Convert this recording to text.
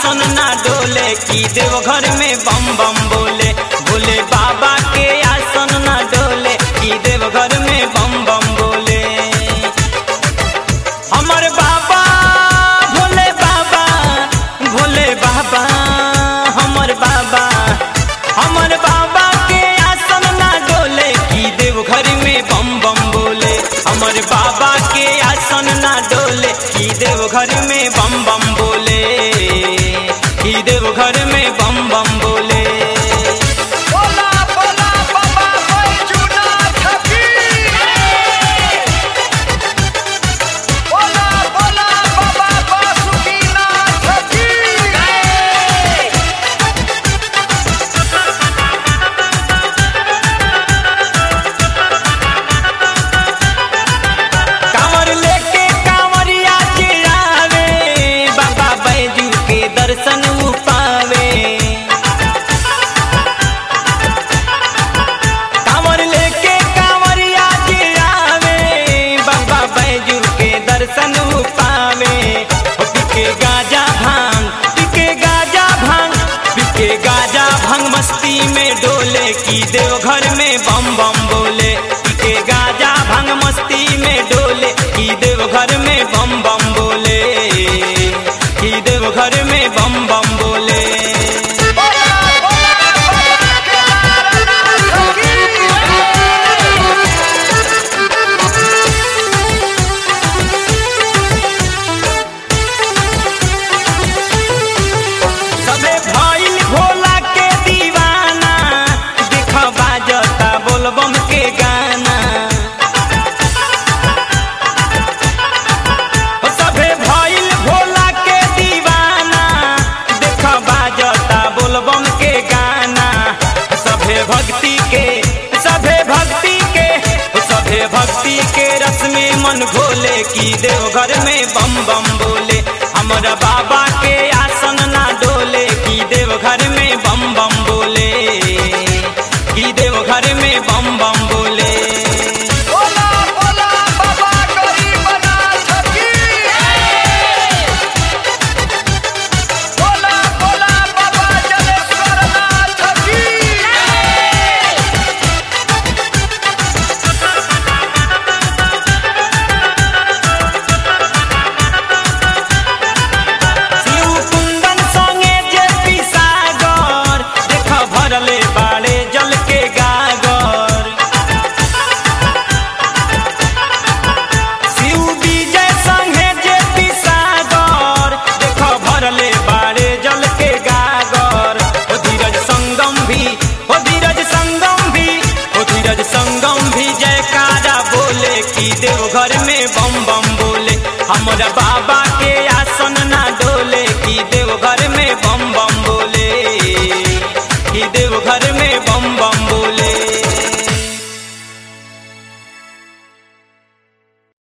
आसन ना डोले की देवघर में बम बम बोले भोले बाबा के आसन ना डोले की देवघर में बम बम बोले हमर बाबा भोले बाबा भोले बाबा हमर बाबा हमर बाबा के आसन ना डोले की देवघर में बम बम बोले हमर बाबा के आसन ना डोले की देवघर में बम बम बोले की देवघर में बम बम बोले बोला बोला बाबा बैजूनाथ की बोला बोला बाबा बासुकीनाथ की कांवर लेके कांवरिया के आवे बाबा बैजू के दर्शन उ पावे कांवर लेके कांवरिया के आवे बाबा बैजू के दर्शन उ पावे ओ पिके गाजा भांग पिके गाजा भांग पिके गाजा भांग मस्ती में डोले की देवघर में बम बम बोले पिके गाजा भांग मस्ती में डोले की देवघर में बम बम बोले की देवघर में बम बम बोले बोला बोला बाबा केदारनाथ की सबे भइल भोला के दीवाना देख बाजता बोलबम के गाना ओ सबे भइल भोला के दीवाना देख बाजता बोलबम के गाना सभे भक्ति के सभे भक्ति के सभे भक्ति के रस में मन घोले की देवघर में बम बम बोले हमरा बाबा के